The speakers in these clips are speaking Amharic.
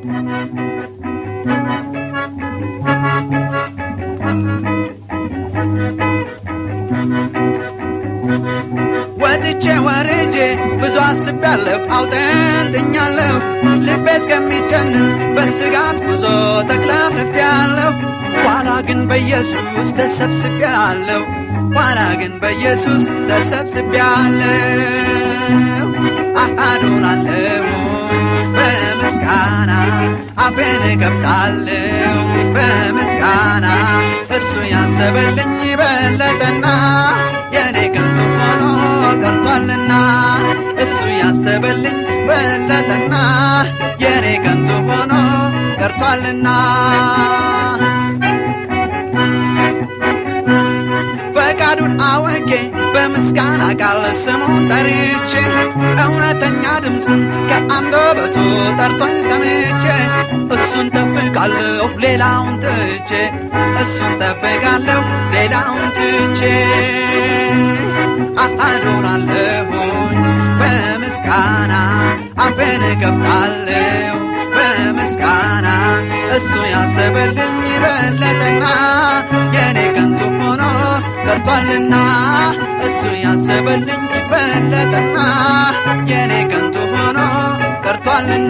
ወጥቼ ወርጄ ብዙ አስቤያለሁ አውጠንጥኛለሁ ልቤ እስከሚጨንን በስጋት ጉዞ ተክለፍልፌያለሁ ኋላ ግን በኢየሱስ ተሰብስቤያለሁ ኋላ ግን በኢየሱስ ተሰብስቤያለሁ አዶናለሁ በምስጋና አፌን እከፍታለሁ በምስጋና እሱ ያሰበልኝ በለጠና የኔ ከንቱ ሆኖ ቀርቷልና እሱ ያሰበልኝ በለጠና የኔ ከንቱ ሆኖ ቀርቷልና ፈቃዱን አወቄ በምስጋና ቃል ስሙን ጠርቼ እውነተኛ ድምፁን ከአንደበቱ ጠርቶኝ ሰምቼ እሱን ጠብቃለሁ ሌላውን ትቼ እሱን ጠብቃለሁ ሌላውን ትቼ አዶናለሁኝ በምስጋና አፌን እከፍታለሁ በምስጋና እሱ ያሰበልኝ በለጠና የኔ ከንቱ ሆኖ ቀርቷልና እሱ ያሰበልኝ በለጠና የኔ ከንቱ ሆኖ ቀርቷልና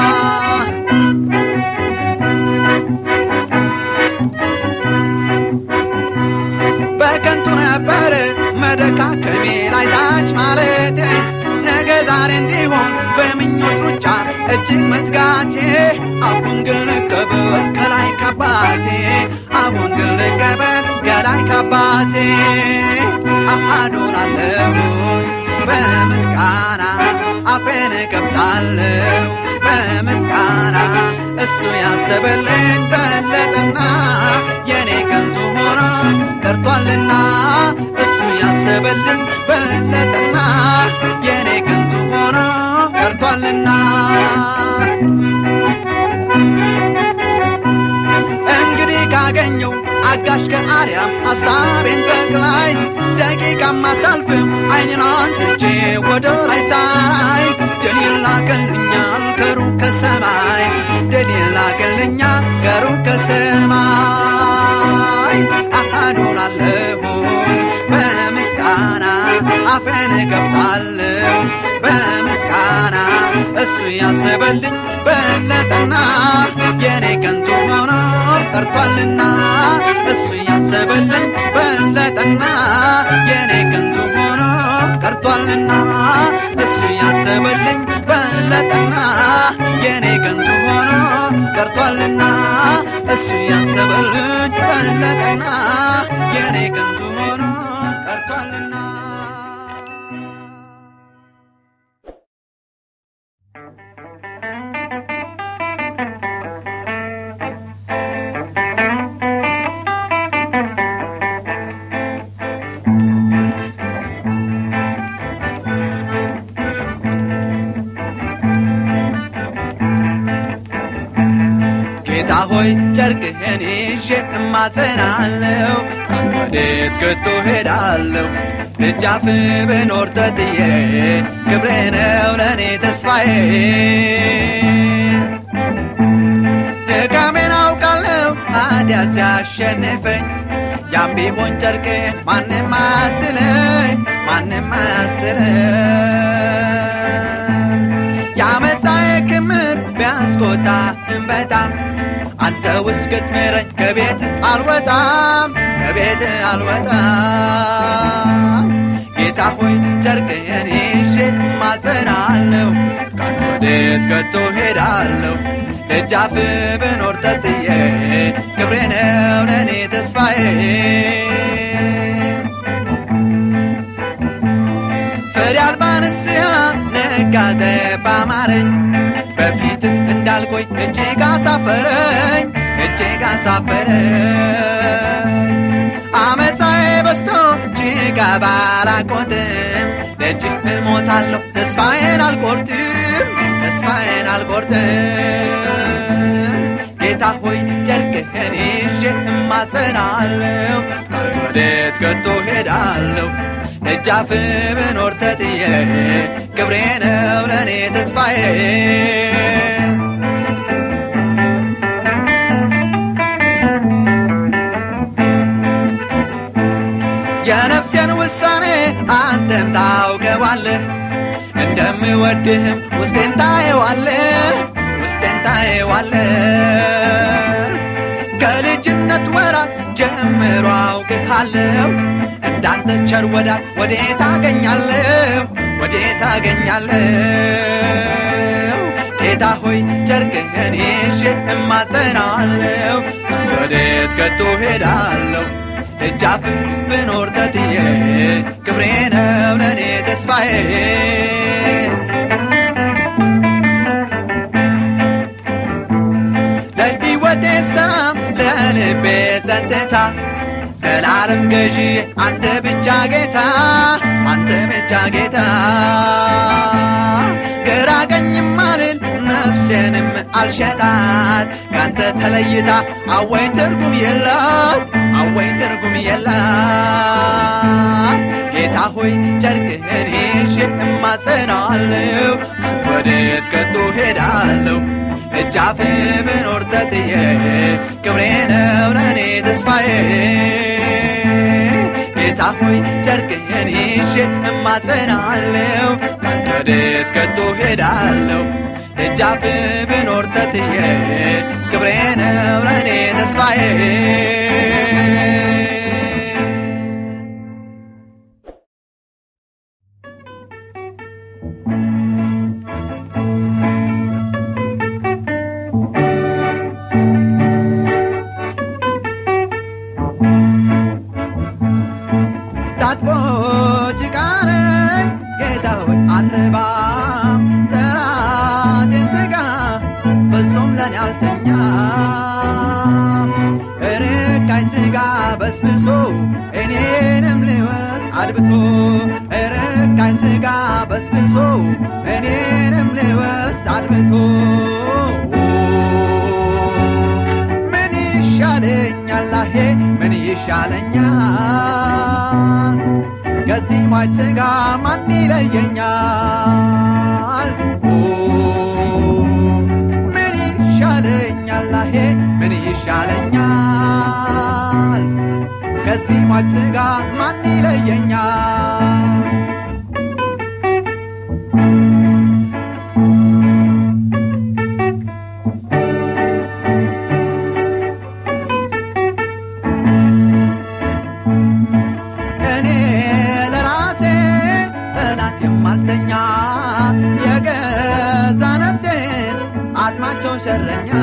በከንቱ ነበር መደካከሜ ላይ ታች ማለቴ ነገ ዛሬ እንዲሆን በምኞት ሩጫ እጅግ መትጋቴ አሁን ግን ልቀበል ከላይ ካባቴ አሁን ግን ልቀበል ከላይ ካባቴ አዶናለሁ በምስጋና አፌን እከፍታለሁ በምስጋና እሱ ያሰበልኝ በለጠና የኔ ከንቱ ሆኖ ቀርቷልና እሱ ያሰበልኝ በለጠና የኔ ከንቱ ሆኖ ቀርቷልና እንግዲህ ካገኘው አጋሽ ከአርያም ሐሳቤን በቅላይ ደቂቃም አታልፍም አይኔን አንስቼ ወደ ላይ ሳይ ድል ይላክልኛል ከሩቅ ከሰማይ ድል ይላክልኛል ከሩቅ ከሰማይ አዶናለሁ በምስጋና አፌን እከፍታለሁ በምስጋና እሱ ያሰበልኝ በለጠና የኔ ከንቱ መኖር ቀርቷልና እሱ ያሰበልኝ በለጠና የኔ ከንቱ ሆኖ ቀርቷልና እሱ ያሰበልኝ በለጠና የኔ ከንቱ ሆኖ ቀርቷልና እሱ ያሰበልኝ በለጠና የኔ ከንቱ ሆኖ ቀርቷልና ጌታ ሆይ ጨርቅህን ይዤ እማጸናለሁ ወዴት ከቶ ሄዳለሁ ደጃፍ ብኖር ተጥዬ ክብሬ ነው ለእኔ ተስፋዬ ድካሜን አውቃለሁ ኃጢአት ሲያሸንፈኝ ያም ቢሆን ጨርቅህን ማንም አያስትለኝ ማንም አያስትለኝ የአመፃዬ ክምር ቢያስቆጣህም በጣም አንተ እስክትምረኝ ከቤት አልወጣም ከቤት አልወጣም ጌታ ሆይ ጨርቅህን ይዤ ማጸናለሁ ካንተ ወዴት ከቶ ሄዳለሁ ደጃፍ ብኖር ተጥዬ ክብሬ ነው ለእኔ ተስፋዬ ፍሬ አልባ ንስሐ ነጋተ ባማረኝ በፊት እንዳልቆይ እጅግ አሳፈረኝ እጅግ አሳፈረኝ አመፃዬ በስቶ እጅግ ባላቆጥም ደጅህ እሞታለሁ ተስፋዬን አልቆርጥም ተስፋዬን አልቆርጥም ጌታ ሆይ ጨርቅህን ይዤ እማጸናለሁ ካንተ ወዴት ከቶ ሄዳለሁ ደጃፍ ብኖር ተጥዬ ክብሬ ነው ለእኔ ተስፋዬ ብወድህም ውስጤን ታየዋለ ውስጤን ታየዋለ ከልጅነት ወራት ጀምሮ አውቅሃለሁ እንዳንተ ቸር ወዳጅ ወዴት አገኛለሁ ወዴት አገኛለሁ ጌታ ሆይ ጨርቅህን ይዤ እማጸናለሁ ወዴት ከቶ ሄዳለሁ እጃፍ ብኖር ተትዬ ክብሬ ነው ለእኔ ተስፋዬ ለሕይወቴ ሰላም ለልቤ ጸጥታ ዘላለም ገዢ አንተ ብቻ ጌታ አንተ ብቻ ጌታ ግራ ቀኝም አልል ነፍሴንም አልሸጣት ካንተ ተለይታ አወይ ትርጉም የላት አወይ ትርጉም የላት ጌታ ሆይ ጨርቅህን ይዤ እማጸናለሁ ወዴት ከቶ ሄዳለሁ እጃፍ ብኖር ተጥዬ ክብሬ ነው ለእኔ ተስፋዬ ጌታ ሆይ ጨርቅህን ይዤ እማጸናለሁ ወዴት ከቶ ሄዳለሁ እጃፍ ብኖር ተጥዬ ክብሬ ነው ለእኔ ተስፋዬ ታጥቦ ጭቃ ነኝ ጌታ ሆይ አልረባም ጠላቴ ሥጋ በሶም ለኔ አልተኛ ርካይ ሥጋ በስብሶ እኔንም ሊወስ አድብቶ ርካይ ሥጋ በስብሶ እኔንም ሊወስ አድብቶ ምን ይሻለኛል አሄ ምን ይሻለኛል ከዚህ ሟች ሥጋ ማን ይለየኛል ኦ፣ ምን ይሻለኛል አሄ ምን ይሻለኛል ከዚህ ሟች ሥጋ ማን ይለየኛል እኔ ለራሴ ጠላት የማልተኛ የገዛ ነፍሴን አጥማቸው ሸረኛ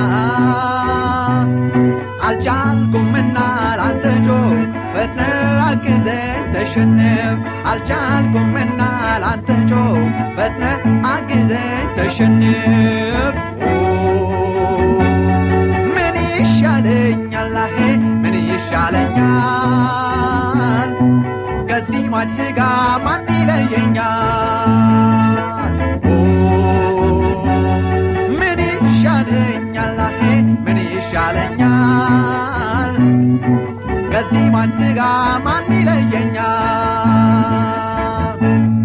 አልቻልኩምና ላንተ ጆ ፈጥነ አግዘኝ ተሸንፍ አልቻልኩምና ላንተ ጆ ፈጥነ አግዘኝ ተሸንፍ ምን ይሻለኛል አሄ ምን ይሻለኛል ከዚህ ሟች ሥጋ ማን ይለየኛል ኦ፣ ምን ይሻለኛል አሄ ምን ይሻለኛል ከዚህ ሟች ሥጋ ማን ይለየኛል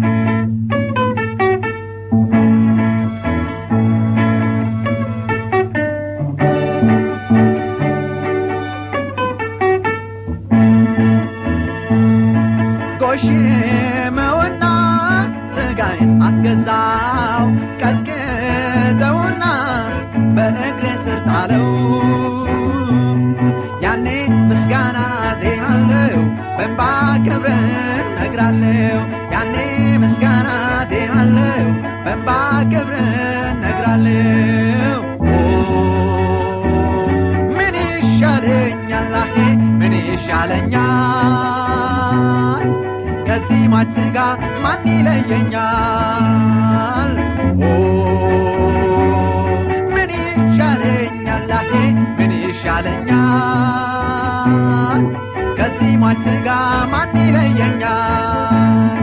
ጎሽመውና ሥጋዬን አስገዛው ቀጥቅጠውና በእግሬ ስር ጣለው ያኔ ምስጋና ዜማለው በእንባ ክብርን ነግራለው ያኔ ምስጋና ዜማለው በእንባ ክብርን ነግራለው ምን ይሻለኛል አሄ ምን ይሻለኛል ከዚህ ሟች ሥጋ ማን ይለየኛል ኦ፣ ምን ይሻለኛል አሄ ምን ይሻለኛል ከዚህ ሟች ሥጋ ማን ይለየኛል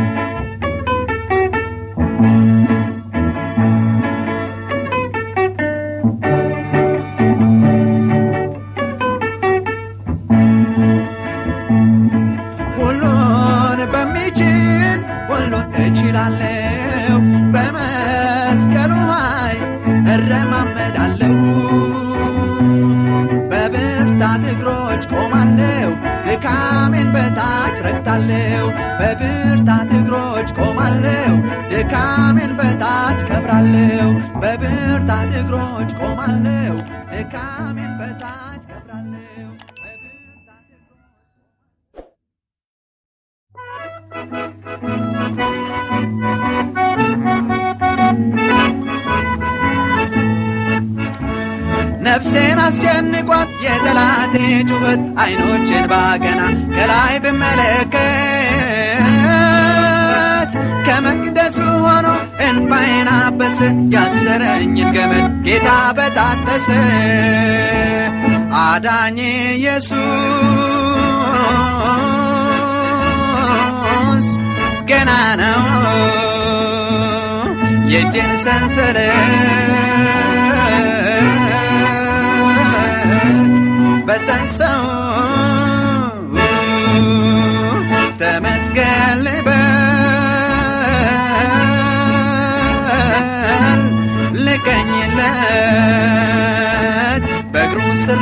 ሁሉን በሚችል ሁሉን እችላለሁ በመስቀሉ ኃይል እረማመዳለሁ በብርታት እግሮች ቆማለሁ ድካሜን በታች ረግጣለሁ በብርታት እግሮች ቆማለሁ ቆማለሁ ድካሜን በታች ቀብራለሁ በብርታት እግሮች ቆማለሁ ድካሜን በታች ቀብራለሁ በብርታት እግሮች ነፍሴን አስጨንቋት የጠላቴ ጩኸት አይኖችን ባገና ከላይ ብመለከት ከመቅደሱ ሆኖ እንባዬን አበሰ ያሰረኝን ገመድ ጌታ በጣጠሰ አዳኜ ኢየሱስ ገና ነው የእጅን ሰንሰለት በጠሰው ተመስገን ልበል ልቀኝለት በእግሩ ስር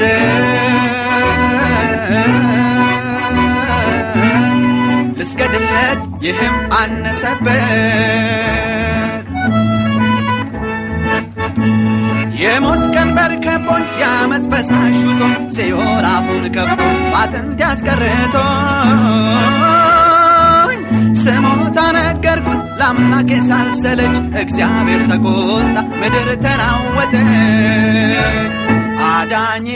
ልውደድ ልስገድለት ይህም አነሰበት የሞት ቀንበር ከቦኝ የአመፅ ፈሳሽ ውጦኝ ሲኦል አፉን ከፍቶ ባጥንት ያስቀርቶኝ ስሞታ ነገርኩት ለአምላኬ ሳልሰለች እግዚአብሔር ተቆጣ ምድር ተናወጠች አዳኜ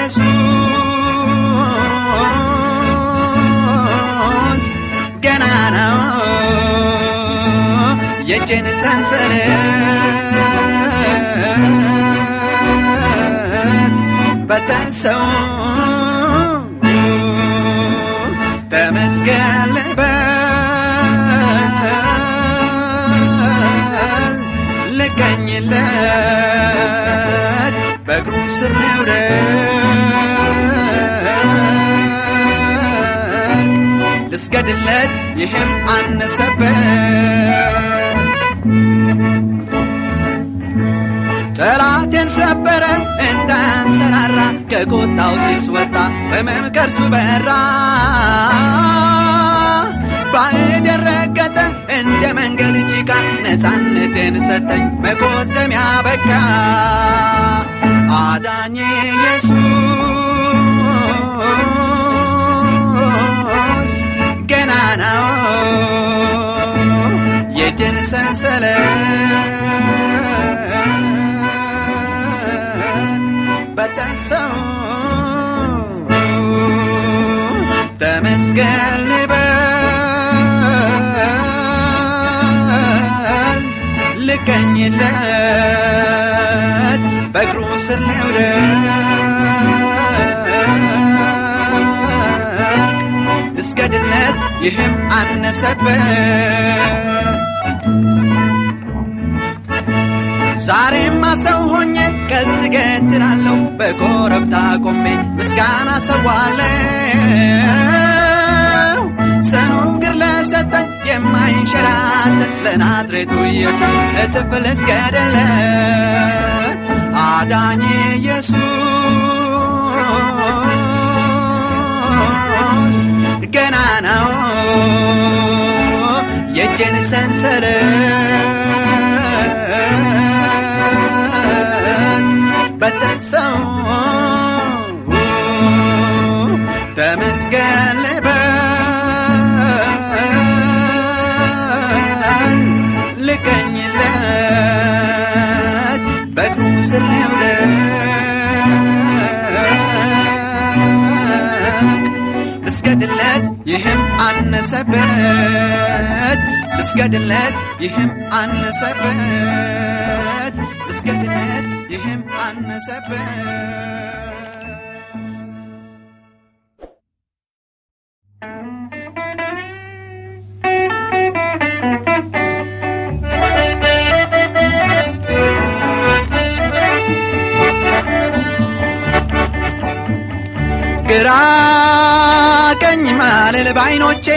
ኢየሱስ ገና ነው የእጄን ሰንሰለት በጠሰው ተመስገን ልበል ልቀኝለት በእግሩ ስር ልውደድ ልስገድለት ይህም አነሰበት ጠላቴን ሰበረ እንዳንሰራራ ከቁጣው ጢስ ወጣ በመምከርሱ በራ ባዕድ የረገጠ እንደ መንገድ ጭቃ ነፃነቴን ሰጠኝ መቆዘሚያ በቃ አዳኜ ኢየሱስ ገና ነው የእጅን ሰንሰለት በጠሰው ተመስገን ልበል ልቀኝለት በእግሩ ስር ልውደቅ እስገድለት ይህም አነሰበት ዛሬማ ሰው ሆኜ ቀስት ገትራለሁ በኮረብታ ቆሜ ምስጋና ሰዋለሁ ሰኖግር ለሰጠኝ የማይንሸራተት ለናዝሬቱ ኢየሱስ እጥፍ ልስገድለት አዳኜ ኢየሱስ ገና ነው የእጄን ሰንሰለት በጠሰው ተመስገን ልበል ልቀኝለት በእግሩ ስር ልውደቅ ልስገድለት ይህም አነሰበት ልስገድለት ይህም አነሰበት ልስገድለት ይህም አነሰበት ግራ ቀኝ ማልል ባይኖቼ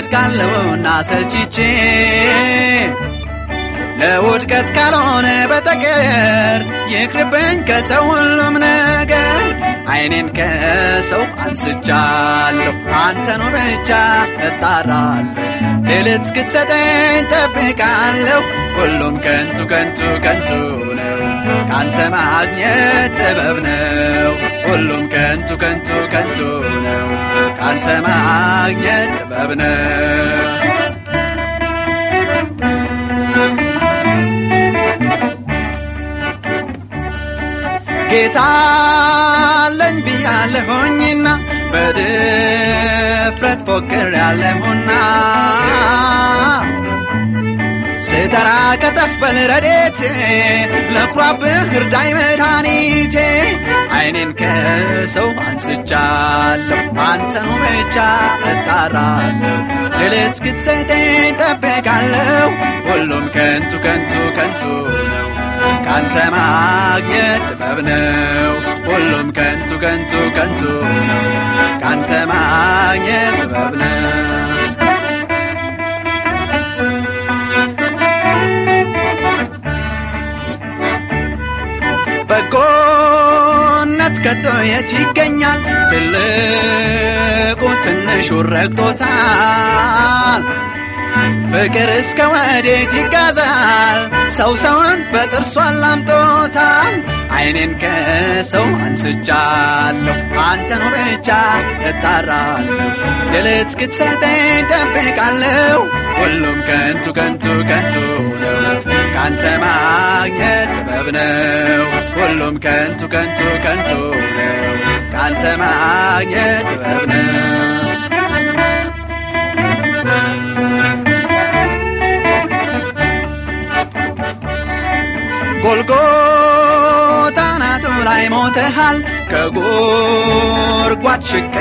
እወድቃለሁና ሰልችቼ ለውድቀት ካልሆነ በተግ ነገር ይቅርብኝ ከሰው ሁሉም ነገር አይኔን ከሰው አንስቻለሁ አንተኑ ብቻ እጣራለሁ ድል እስክትሰጠኝ ጠብቃለሁ ሁሉም ከንቱ ከንቱ ከንቱ ነው ካንተ ማግኘት ጥበብ ነው ሁሉም ከንቱ ከንቱ ከንቱ ነው ካንተ ማግኘት ጥበብ ነው ጌታ አለኝ ብያለሁኝና በድፍረት ፎክር ያለሁና ስጠራ ከተፍ በል ረዴቴ ለኩራብህ እርዳይ መድኃኒቴ አይኔን ከሰው አንስቻለሁ አንተኑ ብቻ እጣራለሁ ድል እስክትሰጠኝ ጠብቃለሁ ሁሉም ከንቱ ከንቱ ከንቱ ነው ካንተ ማግኘት ጥበብ ነው ሁሉም ከንቱ ከንቱ ከንቱ ነው ካንተ ማግኘት ጥበብ ነው በጎነት ከቶ የት ይገኛል ትልቁ ትንሹ ረግጦታል ፍቅር እስከ ወዴት ይጋዛል ሰው ሰውን በጥርሱ አላምጦታል አይኔን ከሰው አንስቻለሁ አንተኑ ብቻ እጣራለሁ ድል እስክትሰጠኝ ጠብቃለሁ ሁሉም ከንቱ ከንቱ ከንቱ ነው ካንተ ማግኘት ጥበብ ነው ሁሉም ከንቱ ከንቱ ከንቱ ነው ካንተ ማግኘት ጥበብ ነው ጎልጎታ ናቱ ላይ ሞተሃል ከጎርጓድ ሽቅ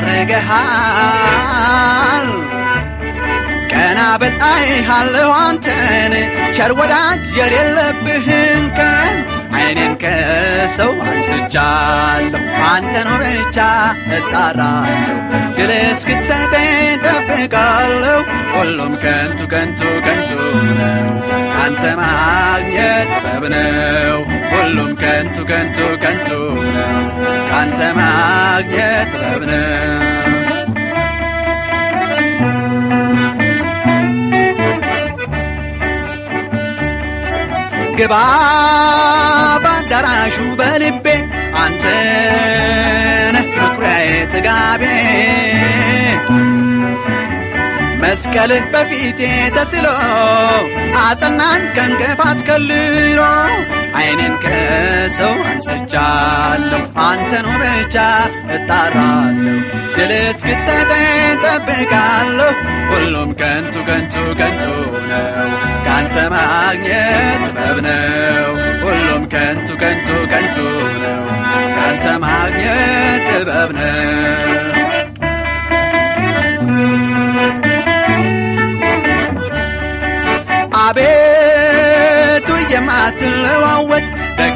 ባረገሃል ቀና በል አይሃለሁ አንተን ቸር ወዳጅ የሌለብህን ቀን አይኔን ከሰው አንስቻለሁ አንተኑ ብቻ እጣራለሁ ድል እስክትሰጠኝ ጠብቃለሁ ሁሉም ከንቱ ከንቱ ከንቱ ነው ካንተ ማግኘት ጥበብ ነው ሁሉም ከንቱ ከንቱ ከንቱ ነው ካንተ ማግኘት ጥበብ ነው ግባ ባዳራሹ በልቤ አንተ ነህ መኩሪያዬ ጥጋቤ መስቀልህ በፊቴ ተስሎ አጸናኝ ከእንቅፋት ከልሎ አይኔን ከሰው አንስቻለሁ አንተኑ ብቻ እጣራለሁ ድል እስክትሰጠኝ ጠብቃለሁ ሁሉም ከንቱ ከንቱ ከንቱ ነው ካንተ ማግኘት ጥበብ ነው ሁሉም ከንቱ ከንቱ ከንቱ ነው ካንተ ማግኘት ጥበብ ነው አቤቱ የማትለዋወጥ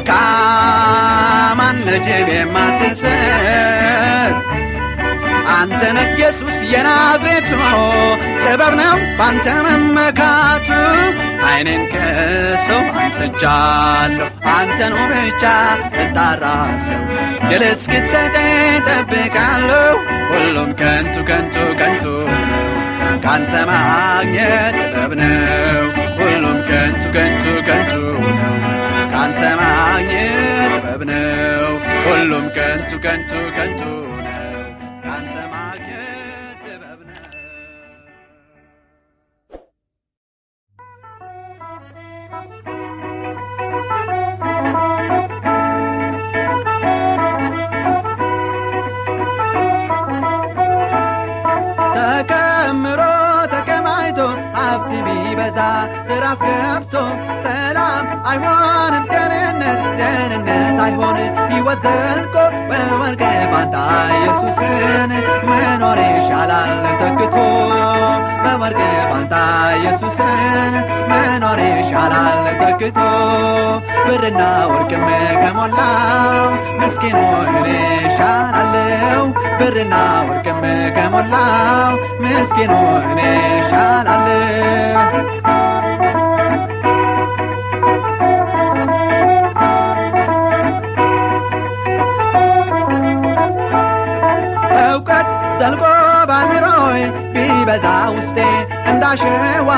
ደካማን ለጅብ የማትሰጥ አንተ ነህ ኢየሱስ የናዝሬቱ ጥበብ ነው ባንተ መመካቱ አይኔን ከሰው አንስቻለሁ አንተኑ ብቻ እጣራለሁ ድል እስክትሰጠኝ ጠብቃለሁ ሁሉም ከንቱ ከንቱ ከንቱ ነው ካንተ ማግኘት ጥበብ ነው ሁሉም ከንቱ ከንቱ ከንቱ ነው ካንተ ማግኘት ጥበብ ነው ሁሉም ከንቱ ከንቱ ከንቱ ነው ካንተ ማግኘት ጥበብ ነው ተከምሮ ተከማይቶ ሀብት ቢበዛ ራስ ገብቶ ሰላም አይሆንም ደህንነት ደህንነት አይሆን ሕይወት ዘልቆ በወርቅ ባንታ ኢየሱስን መኖር ይሻላል ተክቶ በወርቅ ባንታ ኢየሱስን መኖር ይሻላል ተክቶ ብርና ወርቅም ከሞላው ምስኪኑ እኔ ይሻላለው ብርና ወርቅም ከሞላው ምስኪኑ እኔ ይሻላለው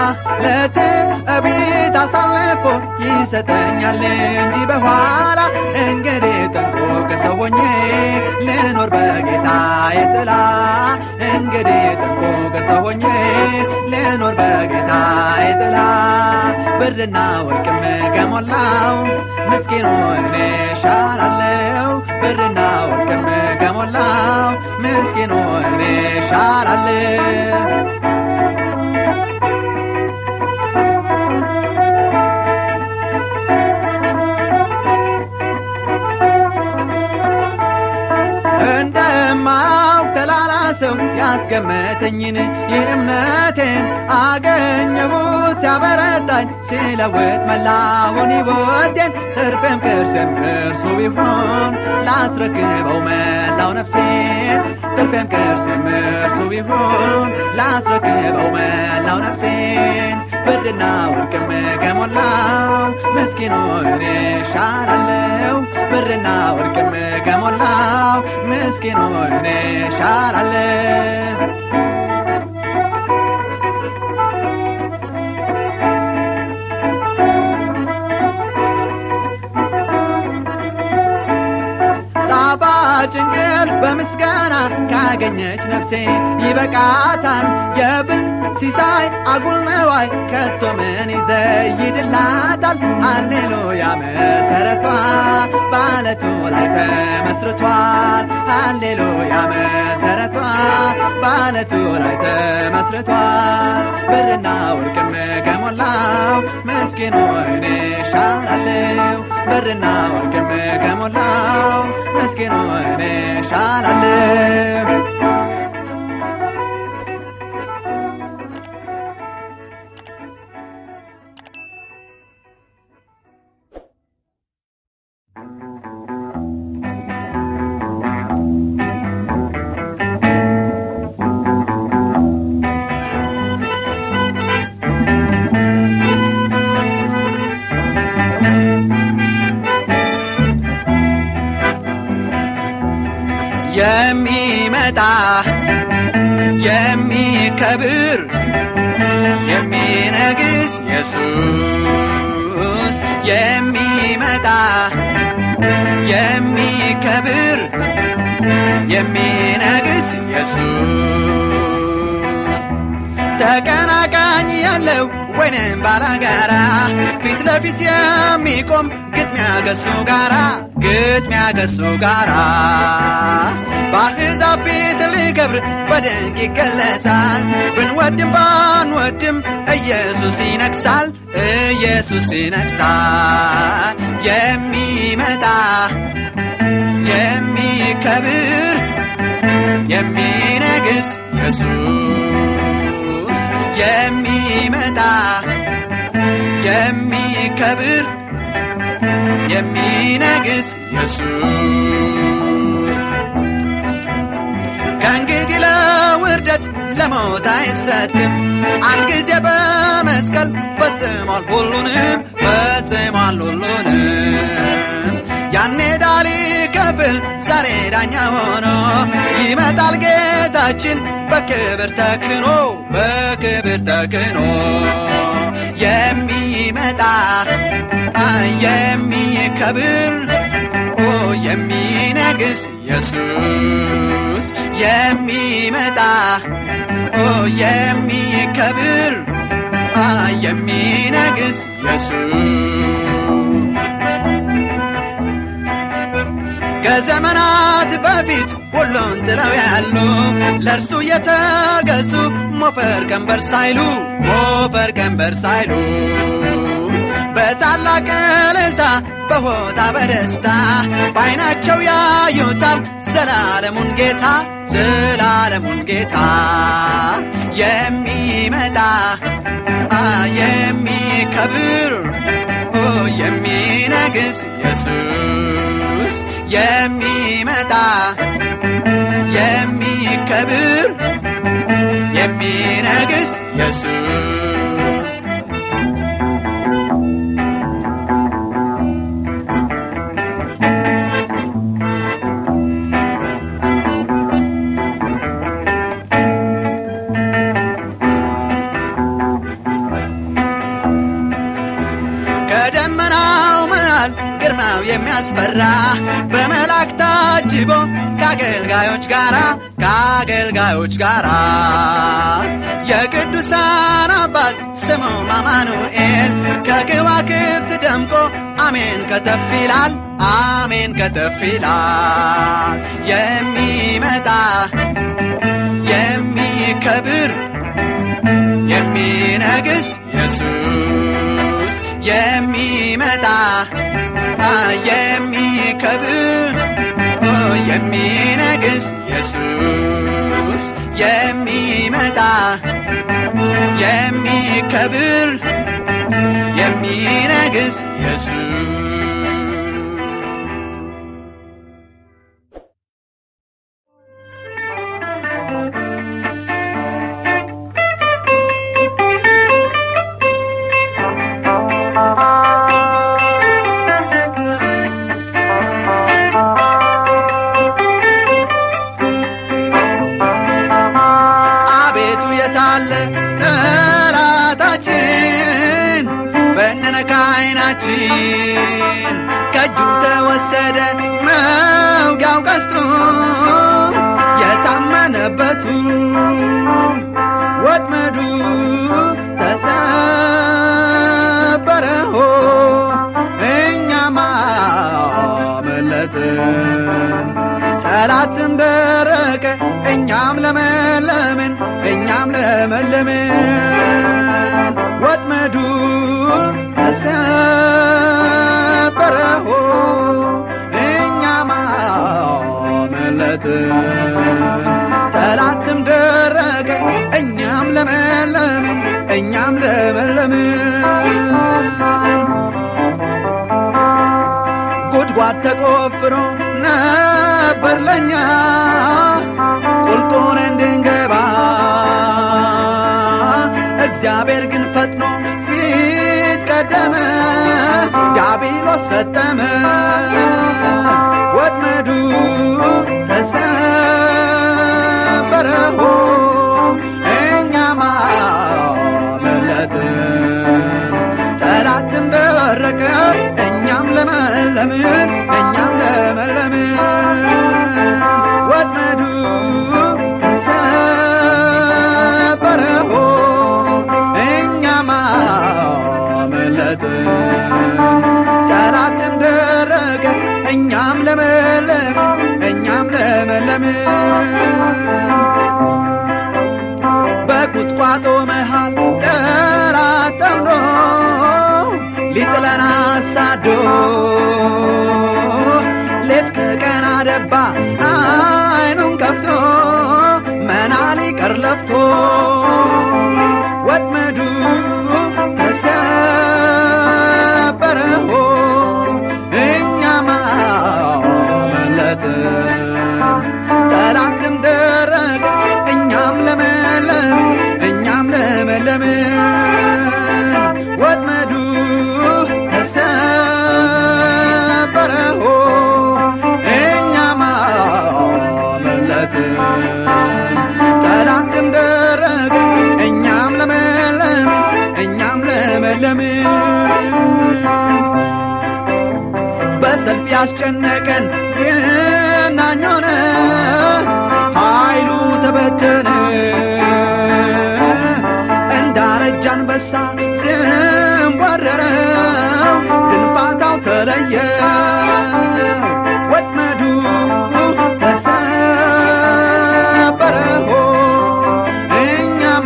ለትዕቢት አሳልፎ ይሰጠኛል እንጂ በኋላ እንግዲህ ጥንቁቅ ሰው ሆኜ ልኖር በጌታዬ ጥላ እንግዲህ ጥንቁቅ ሰው ሆኜ ልኖር በጌታዬ ጥላ ብርና ወርቅም ከሞላው ምስኪኑ እኔ ሻላለሁ ብርና ወርቅም ከሞላው ምስኪኑ እኔ ሻላለሁ እንደማው ተላላ ሰው ያስገመተኝን የእምነቴን አገኘሁት ሲያበረታኝ ሲለውጥ መላውን ሕይወቴን ትርፌም ቅርስም እርሱ ቢሆን ላስረክበው መላው ነፍሴን ትርፌም ቅርስም እርሱ ቢሆን ላስረክበው መላው ነፍሴን ብርና ወርቅም ከሞላው ምስኪኑ እኔ ሻላለሁ ብርና ወርቅም ከሞላው ምስኪኑ እኔ ሻላለሁ ጣፋጭ እንቅልፍ በምስጋና ካገኘች ነፍሴ ይበቃታል የብር ሲሳይ አጉል ነዋይ ከቶ ምን ይዘይድላታል ሃሌሉያ መሰረቷ ባለቱ ላይ ተመስርቷል ሃሌሉያ መሰረቷ ባለቱ ላይ ተመስርቷል ብርና ወርቅም ከሞላው ምስኪኑ እኔ ሻላለሁ ብርና ወርቅም ከሞላው ምስኪኑ እኔ ሻላለሁ የሚመጣ የሚከብር የሚነግስ ኢየሱስ የሚመጣ የሚከብር የሚነግስ ኢየሱስ ተቀናቃኝ ያለው ወይንም ባላጋራ ፊት ለፊት የሚቆም ግጥሚያ ገሱ ጋራ ግጥሚያ ገሱ ጋራ በአሕዛብ ፊት ሊከብር በድንቅ ይገለጻል ብንወድም ባንወድም ኢየሱስ ይነግሳል ኢየሱስ ይነግሳል የሚመጣ የሚከብር የሚነግስ ኢየሱስ የሚመጣ የሚከብር የሚነግስ ኢየሱስ ከእንግዲህ ለውርደት ለሞት አይሰጥም አንድ ጊዜ በመስቀል ፈጽሟል ሁሉንም ፈጽሟል ሁሉንም ያኔ ዳሊ ከፍል ዛሬ ዳኛ ሆኖ ይመጣል ጌታችን በክብር ተክኖ በክብር ተክኖ የሚመጣ የሚከብር ኦ የሚነግስ ኢየሱስ የሚመጣ ኦ የሚከብር የሚነግስ ኢየሱስ ከዘመናት በፊት ሁሉን ጥለው ያሉ ለእርሱ የተገዙ ሞፈር ቀንበር ሳይሉ ሞፈር ቀንበር ሳይሉ በታላቅ እልልታ በሆታ በደስታ በዓይናቸው ያዩታል ዘላለሙን ጌታ ዘላለሙን ጌታ የሚመጣ የሚከብር የሚነግስ ኢየሱስ የሚመጣ የሚከብር የሚነግስ ኢየሱስ በደመናው መሃል ግርማው የሚያስፈራ በመላእክት ታጅቦ ከአገልጋዮች ጋራ ከአገልጋዮች ጋራ የቅዱሳን አባት ስሙም አማኑኤል ከከዋክብት ደምቆ አሜን ከተፍ ይላል አሜን ከተፍ ይላል የሚመጣ የሚከብር የሚነግስ ኢየሱስ የሚመጣ የሚከብር የሚነግስ ኢየሱስ የሚመጣ የሚከብር የሚነግስ ኢየሱስ አቤቱ የታለ ጠላታችን በነነካ አይናችን ከእጁ ተወሰደ መውጊያው ቀስቶ የታመነበቱ ወጥመዱ ተሰበረሆ እኛም አመለጥን ጠላትም ደረቀ እኛም ለመለምን እኛም ለመለምን ወጥመዱ ተሰበረሆ እኛም አመለጥን ጠላትም ደረቀ እኛም ለመለምን እኛም ለመለምን ጉድጓድ ተቆፍሮ ነበር ለኛ ቁልቁል እንድንገባ እግዚአብሔር ግን ፈጥኖ ፊት ቀደመ ዲያብሎስ ሰጠመ ወጥመዱ ተሰበረሆ እኛም አመለጥን ጠላትም ደረቀ እኛም ለመለምን እኛም ለመለምን ወጥመዱ ሰበረሆ እኛም አመለጥን ጠላትም ደረቀ እኛም ለመለምን እኛም ለመለምን በቁጥቋጦ መሃል ጠላት ጠምዶ ሊጥለን አሳዶ ሌት ከቀን አደባ አይኑን ከፍቶ መና ሊቀር ለፍቶ ወጥመዱ ተሰበረሆ እኛም አመለጥን ጠላትም ደረቀ እኛም ለመለምን እኛም ለመለምን ወጥመዱ ተሰበረሆ እኛም አመለጥን ጠላትም ደረቀ እኛም ለመለምን እኛም ለመለምን በሰልፍ ያስጨነቀን የናኝ ሆነ ኃይሉ ተበተነ እንዳረጃ አንበሳ ሲንቧረረው ድንፋታው ተለየ ወጥመዱ ተሰበረሆ እኛም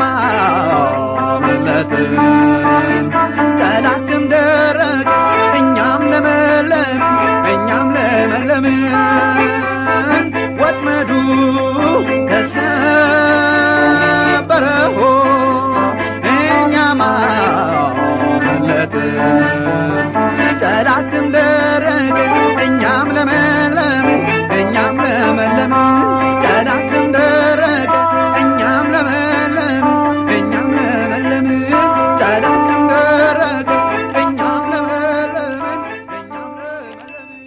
አመለጥን ጠላትም ደረቀ እኛም ለመለምን እኛም ለመለምን ወጥመዱ ተሰበረሆ እኛም አመለጥን ጠላትም ደረቀ እኛም ለመለምን እኛም ለመለምን ጠላትም ደረቀ እኛም ለመለምን እኛም ለመለምን ጠላትም ደረቀ እኛም ለመለምን እኛም ለመለምን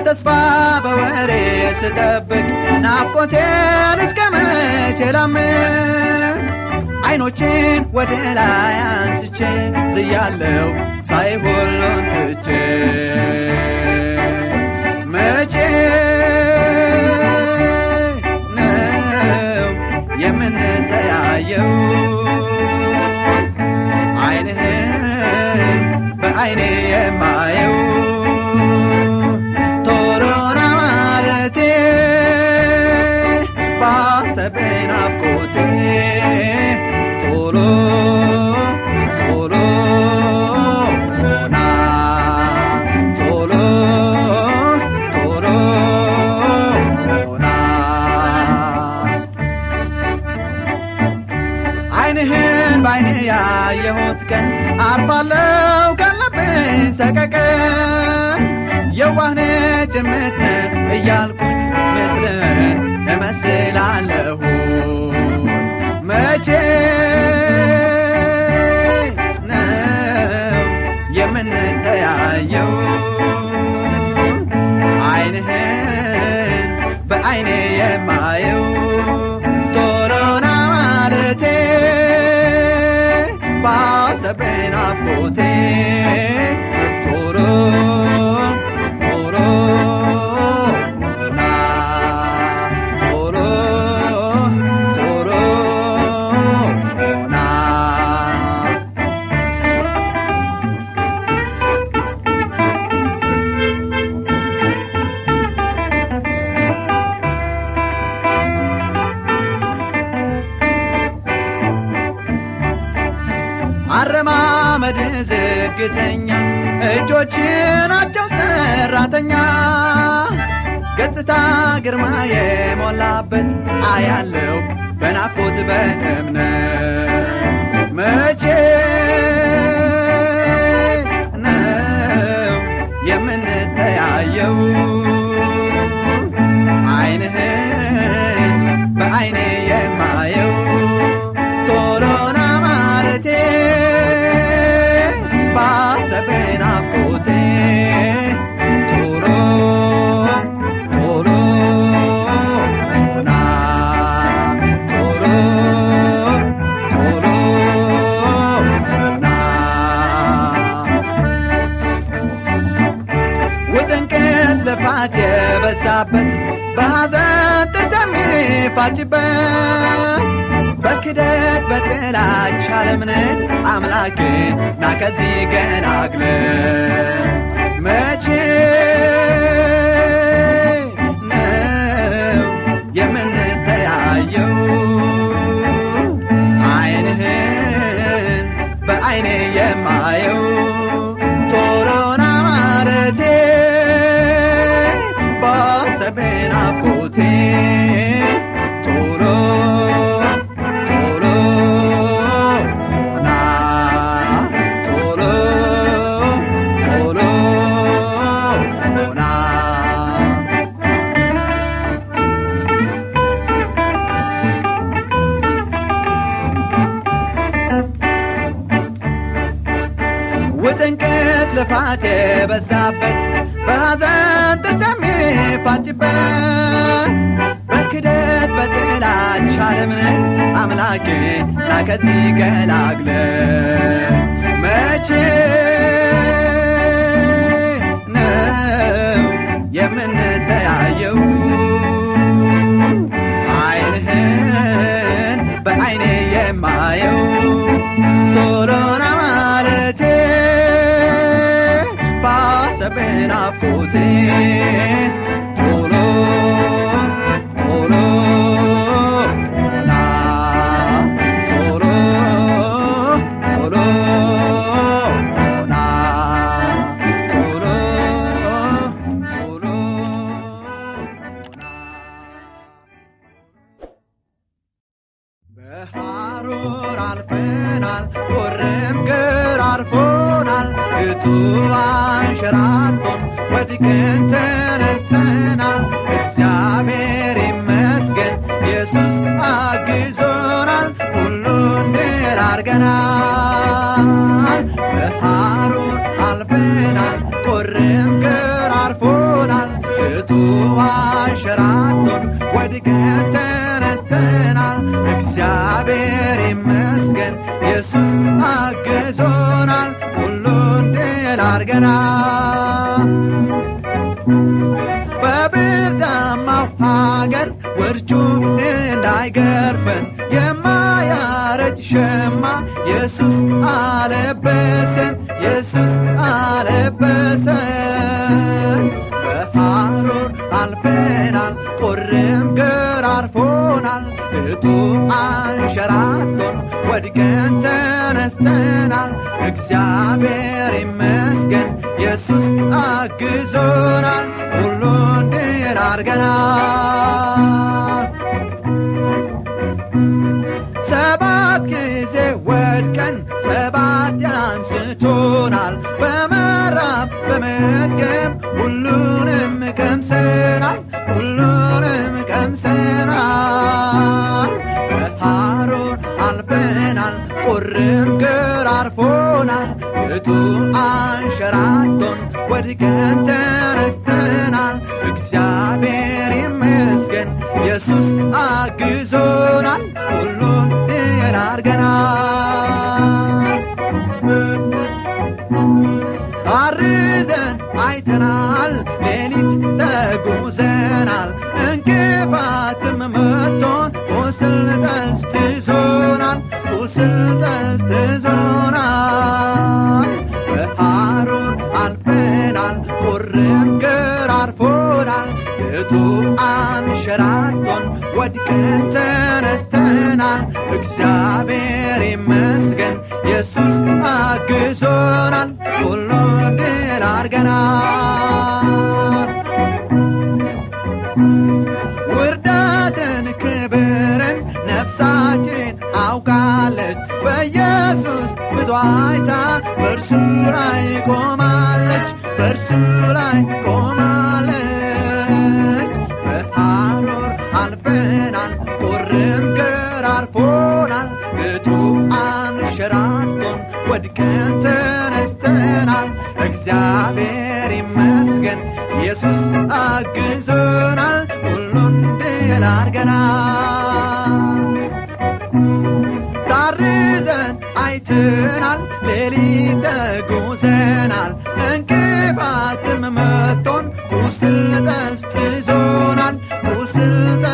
በተስፋ በወሬ ስጠብቅ ናፍቆቴን እስከ መቼ ላምን አይኖቼን ወደ ላይ አንስቼ ዝያለው ሳይ ሁሉን ትቼ መቼ ነው የምንተያየው አይንህን በአይኔ የማየው ቶሎና ማለቴ ባሰብኝ ናፍቆቴ ቶሎ ቶሎ ና ቶሎ ቶሎ ና አይንህን በአይኔ ያየሁት ቀን አርፋለው ካለብኝ ሰቀቀን የዋህነ ጭምት እያልኩኝ ምስልን እመስላለሁ መቼ ነው የምንተያየው አይንህን በአይኔ የማየው ቶሎና ማለቴ ባሰብኝ ናፍቆቴ ቶሎ ቶሎ ና ቶሎ ቶሎ ና አረማመድ ዝግተኛ እጆች ናቸው ሰራተኛ ገጽታ ግርማ የሞላበት አያለው በናፍቆት በእምነት መቼ ነው የምንተያየው አይንህን በአይኔ የማየው ቶሎና ማለቴ ባሰብኝ ናፍቆቴ ቶሎ ቶሎ ና ቶሎ ቶሎ ና ውጥንቅት ልፋት የበዛበት በሐዘን ጥርስ የሚፋጭበት በክደት በጥላቻ ለምነት አምላክን ና ከዚህ ገላግለ መቼ ነው የምንተያየው አይንህን በአይኔ የማየው ቶሎና ማለቴ ባሰብኝ ናፍቆቴ ቶሎ ቶሎ ና ቶሎ ቶሎ ና ውጥንቅት ልፋት የበዛበት በሐዘን ጥርስ የሚፋጭበት በክደት በጥላቻ ለምነት አምላኬ ና ከዚህ ገላግለ መቼ ነው የምንተያየው አይንህን በአይኔ የማየው ቶሎና ማለቴ ባሰብኝ ናፍቆቴ ቶሎ ቶሎ ና ቶሎ ቶሎ ና ቶሎ ቶሎ ና በሐሩር አልፈናል፣ ቁርም ግር አርፎናል፣ እቱ አንሸራቶን ወድቀን ተነስተናል። እግዚአብሔር ይመስገን ኢየሱስ አግዞናል፣ ሁሉን ድል አድርገናል። በሐሩር አልፈናል፣ ቁርም ግር አርፎናል፣ እቱ አንሸራቶን ወድቀን ተነስተናል። እግዚአብሔር ይመስገን ኢየሱስ አግዞናል። ሁሉን ድል አድርገናል። በብርዳማው ሀገር ውርጩ እንዳይገርፈን የማያረጅ ሸማ ኢየሱስ አለበሰን ኢየሱስ አለበሰን። በሐሩር አልፈናል፣ ቁርም ገራርፎናል፣ እቱ አንሸራቶን ወድቀን ተነስተናል። እግዚአብሔር ይመስገን ኢየሱስ አግዞናል፣ ሁሉን ድል አድርገናል። ሰባት ጊዜ ወድቀን ሰባት ያንስቶናል። በመራብ በመጥገብ ሁሉንም ቀምሰናል፣ ሁሉንም ቀምሰናል። በሐሩር አልፈናል፣ ቁርም ገራርፎናል፣ እቱ አንሸራቶን ወድቀን ተነስተናል። እግዚአብሔር ይመስገን ኢየሱስ አግዞናል፣ ሁሉን ድል አድርገናል። አርዘን አይተናል፣ ሌሊት ተጉዘናል፣ እንቅፋትም መቶን ቁስል ጠዝጥዞናል፣ ቁስል ጠዝጥዞናል። በሐሩር አልፈናል፣ ቁርም ገራርፎናል፣ እቱ አንሸራቶን ወድቀን ተነስተናል። እግዚአብሔር ይመስገን ኢየሱስ አግዞናል፣ ሁሉን ድል አድርገናል። ውርደትን ክብርን ነፍሳችን አውቃለች። በኢየሱስ ብዙ አይታ በእርሱ ላይ ቆማለች፣ በእርሱ ላይ ቆማለች። በሐሩር አልፈናል፣ ቁርም ገራርፎናል፣ እቱ አንሸራቶን ወድቀን ተነስተናል። እግዚአብሔር ይመስገን ኢየሱስ አግዞናል፣ ሁሉን ድል አድርገናል። ታርዘን አይተናል፣ ሌሊት ተጉዘናል፣ እንቅፋትም መቶን ቁስል ጠዝጥዞናል፣ ቁስል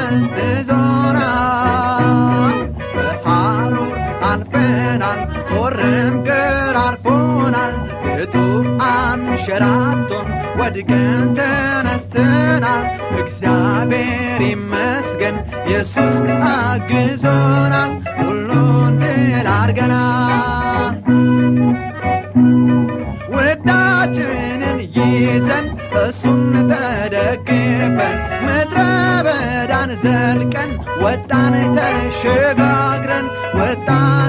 ጠዝጥዞናል። በሐሩር አልፈናል፣ ቁርም ገራርፎናል፣ እቱ አንሸራቶን ወድቀን ተነስተናል። እግዚአብሔር ይመስገን ኢየሱስ አግዞናል፣ ሁሉን ድል አድርገናል። ውዳችንን ይዘን እሱን ተደግፈን ምድረ በዳን ዘልቀን ወጣን ተሸጋግረን ወጣን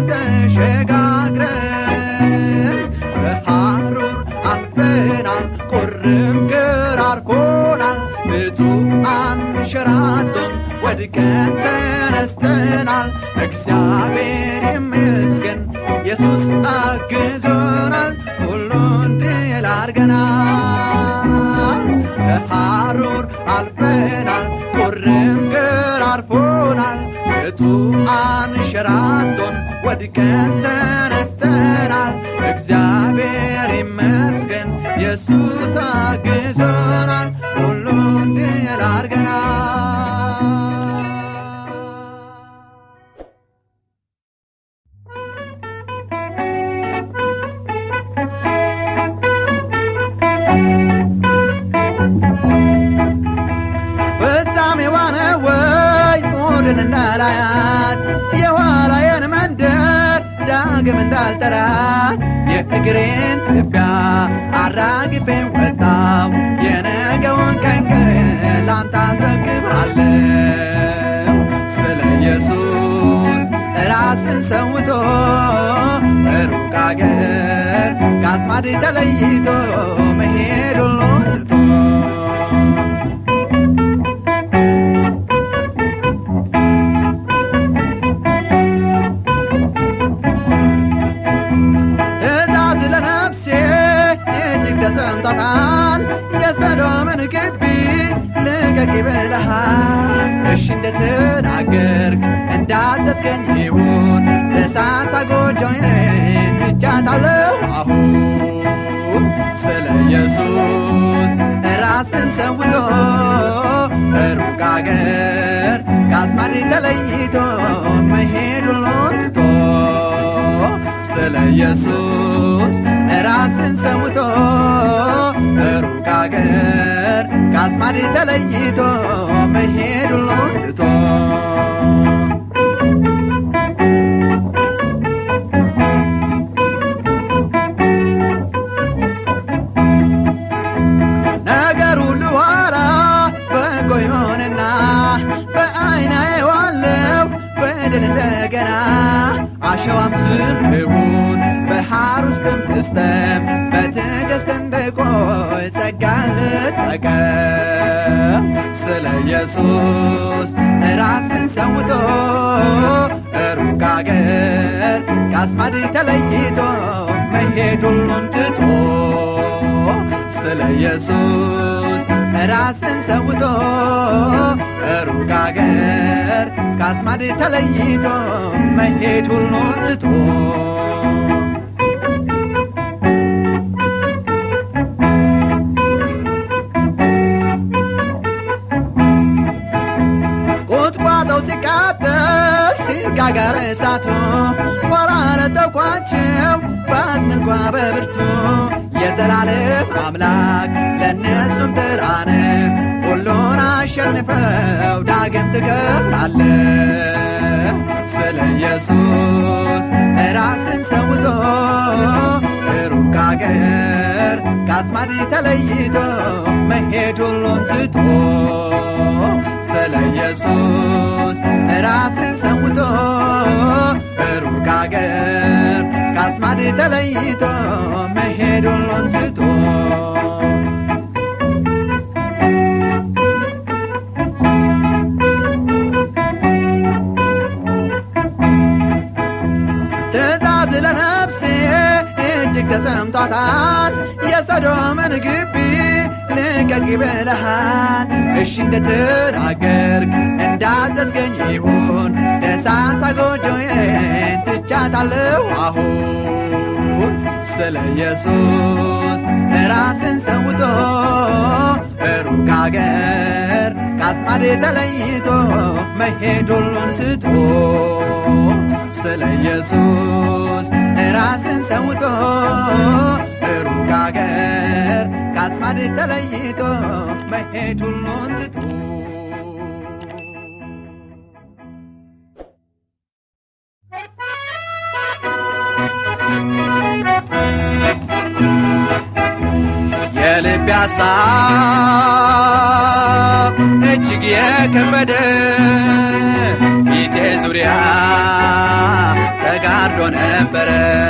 ተሸጋግረን በሐሩር አልፈናል ቁርም ገራርፎናል ብዙ አንሸራቶን ወድቀን ተነስተናል እግዚአብሔር ይመስገን ኢየሱስ አግዞናል ሁሉን ድል አድርገናል ከሐሩር አልፈናል ቁርም ገራርፎናል እቱ አንሸራቶን ወድቀን ተነስተናል እግዚአብሔር ይመስገን ኢየሱስ አግዞናል ሁሉን ድል አድርገናል ፍጻሜዋ ነው ወይ ሞድን እንዳላያት የኋላዬን መንደር ዳግም እንዳልጠራት የእግሬን ትቢያ አራግፌ ወጣው የነገውን ቀን ግን ላንተ አስረክባለሁ ስለ ኢየሱስ ራስን ሰውቶ ሩቅ አገር ከአስማድ ተለይቶ መሄድ ሁሉን ትቶ ትእዛዝ ለነፍሴ እጅግ ተሰምቷታል የሰዶምን ግቢ ልቀቂ ብለሃል እሺ እንደተናገርክ እንዳዘዝከኝ ይሁን ለሳታ ጎጆዬን ትቻታለሁ አሁን ስለ ኢየሱስ ራስን ሰውቶ ሩቅ አገር ከአስማድ ተለይቶ መሄድ ሁሉን ትቶ ስለ ኢየሱስ ራስን ሰውቶ ሩቅ አገር ከአስማድ ተለይቶ መሄድ ሁሉን ትቶ ነገር ሁሉ ኋላ በጎ ይሆንና በአይና ዋለው በድል እንደገና አሸዋም ስር ይሁን ባህር ውስጥም ትስጠም በትዕግስት እንደቆይ ጸጋ ልትጠቀም ስለ ኢየሱስ ራስን ሰውቶ ሩቅ አገር ከአስማድ ተለይቶ መሄድ ሁሉን ትቶ ስለ ኢየሱስ ራስን ሰውቶ ሩቅ አገር ከአስማድ ተለይቶ መሄድ ሁሉን ትቶ ቁጥቋጦው ሲቃጠል ሲጋጋር እሳቱ ኋላ ለተኳቸው ባዝን እንኳ በብርቱ የዘላለም አምላክ ለእነሱም ጥራን ሁሉን አሸንፈው ዳግም ትከብራለ ስለ ኢየሱስ ራስን ሰውቶ ሩቅ አገር ከአስማድ ተለይቶ መሄድ ሁሉን ትቶ ስለ ኢየሱስ ራስን ሰውቶ ሩቅ አገር ከአስማድ ተለይቶ መሄድ ሁሉን ትቶ ትእዛዝ ለነፍሴ እጅግ ተሰምቷታል የሰዶምን ግቢ ልቀቂ ብለሃል እሺ እንደተናገርክ እንዳዘዝገኝ ይሁን ደሳሳ ጎጆዬን ትቻታለሁ አሁን ስለ ኢየሱስ ራስን ሰውቶ ሩቅ አገር ከአስማድ ተለይቶ መሄድ ሁሉን ትቶ ስለ ኢየሱስ ራስን ሰውቶ ሩቅ አገር ከአስማድ ተለይቶ መሄድ ሁሉን ትቶ የልብ ሐሳብ እጅግ የከበደ ፊቴ ዙሪያ ተጋርዶ ነበረ